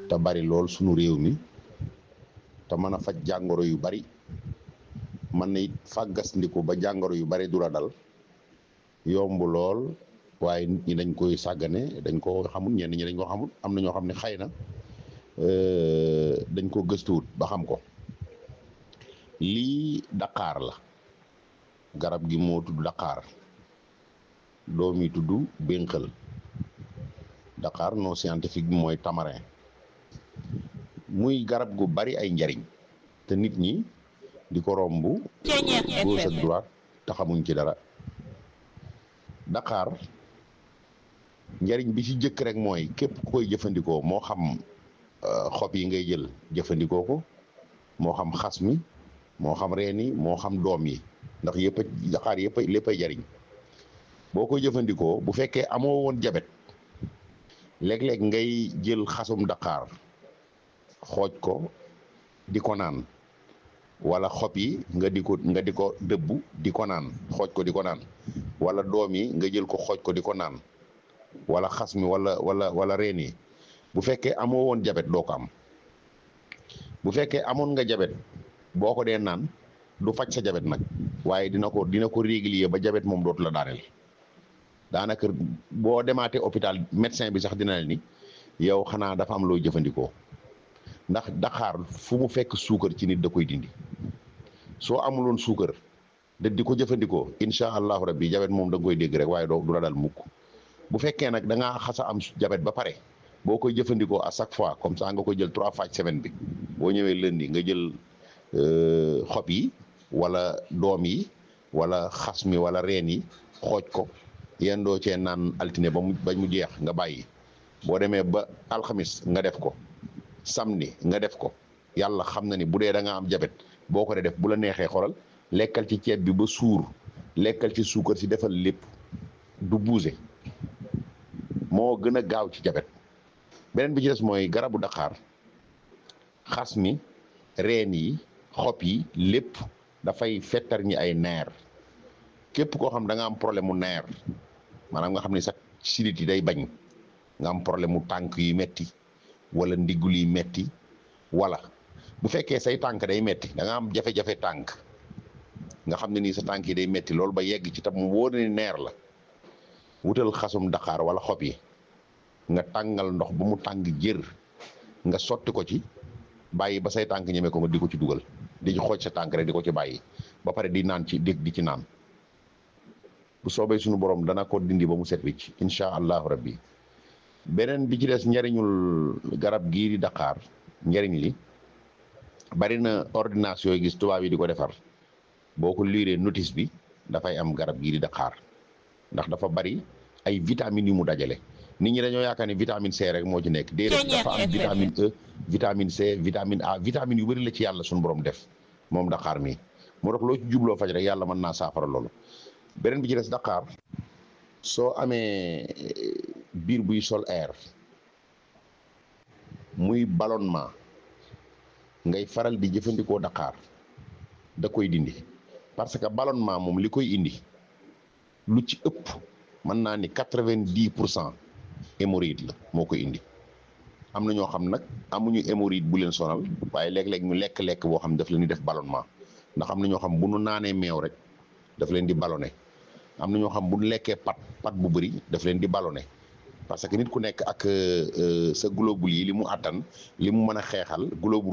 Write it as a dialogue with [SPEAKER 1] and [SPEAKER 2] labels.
[SPEAKER 1] te bari lool sunu réew mi te mën a faj jàngoro yu bari mën na it fàggasndiku ba jàngoro yu bari du la dal yomb lool waaye nit ñi dañ koy sàggane dañ ko xamul ñenn ñi dañ ko xamul am na ñoo xam ne xëy na dañ ko gëstuwut ba xam ko lii daqaar la garab gi moo tudd daqaar doom yi tudd bénqal daqaar non scientifique bi mooy tamarin muy garab gu bari ay njariñ te nit ñi di ko romb gauche ak droite te xamuñ ci dara daqaar njariñ bi ci jëkk rek mooy képp ku koy jëfandikoo moo xam xob yi ngay jël jëfandikoo ko moo xam xas mi moo xam reen yi moo xam doom yi ndax yëpp a daqaar yëpp lépp ay jariñ boo koy jëfandikoo bu fekkee amoo woon jabet léeg-léeg ngay jël xasum daqaar xooj ko di ko naan wala xob yi nga di ko nga di ko dëbb di ko naan xooj ko di ko naan wala doom yi nga jël ko xooj ko di ko naan wala xas mi wala wala wala reen yi bu fekkee amoo woon jabet doo ko am bu fekkee amoon nga jabet boo ko dee naan du faj sa jabet nag waaye dina ko dina ko régulier ba jabet moom dootu la daaneel daanaka boo demaatee hôpital médecin bi sax dina la ni yow xanaa dafa am looy jëfandikoo ndax daqaar fu mu fekk suukar ci nit da koy dindi soo amuloon suukar da di ko jëfandikoo incha allahu rabbi jabet moom da nga koy dégg rek waaye doo du la dal mukk bu fekkee nag da ngaa xasa am jabet ba pare boo koy jëfandikoo à chaque fois comme ça nga koy jël trois fois semaine bi boo ñëwee lundi nga jël xob yi wala doom yi wala xas mi wala reen yi xooj ko yéen doo cee naan altine ba mu ba mu jeex nga bàyyi boo demee ba alxamis nga def ko samedi nga def ko yàlla xam na ni bu dee da nga am jabet boo ko dee def bu la neexee xoolal lekkal ci ceeb bi ba suur lekkal ci suukar si defal lépp du buuse moo gën a gaaw ci jabet beneen bi ci des mooy garabu daqaar xas mi reen yi xob yi lépp dafay fettar ñi ay neer képp koo xam da nga am problème mu neer maanaam nga xam ne sax sidit yi day bañ nga am problème mu tànk yu metti wala ndiggul yi metti wala bu fekkee say tànk day metti da nga am jafe-jafe tànk nga xam ne nii sa tànk yi day metti loolu ba yegg ci tam mu wóor ni neer la wutal xasum daqaar wala xob yi nga tàngal ndox ba mu tàng jër nga sotti ko ci bàyyi ba say tànk ñeme ko nga di ko ci dugal di ci xooj sa tànk rek di ko ci bàyyi ba pare di naan ci di di ci naan bu soobee suñu borom dana ko dindi ba mu set wicc incha allahu rabbi beneen bi ci des njariñul garab gii di daqaar njariñ li bari na ordonnance yooyu gis tubaab yi di ko defar boo ko liiree notice bi dafay am garab gii di daqaar ndax dafa bari ay vitamines yu mu dajale nit ñi dañoo yaakaar ne vitamine C rek moo ci nekk déedéet dafa am vitamine E vitamine C vitamine A vitamine yu bëri la ci yàlla suñu borom def moom daqaar mi moo tax loo ci jubloo faj rek yàlla mën naa saafara loolu beneen bi ci des daqaar soo amee biir buy sol air muy ballonnement ngay faral di jëfandikoo daqaar da koy dindi parce que ballonnement moom li koy indi lu ci ëpp mën naa ni quatre-vingt-dix pour cent hémorroïde la moo koy indi am na ñoo xam nag amuñu hémorroïde bu leen sonal waaye léeg-léeg ñu lekk-lekk boo xam daf leen di def ballonnement ndax am na ñoo xam bu nu naanee meew rek daf leen di ballonné am na ñoo xam bu lekkee pat pat bu bëri daf leen di ballonné parce que nit ku nekk ak sa globule yi li mu àttan li mu mën a xeexal globule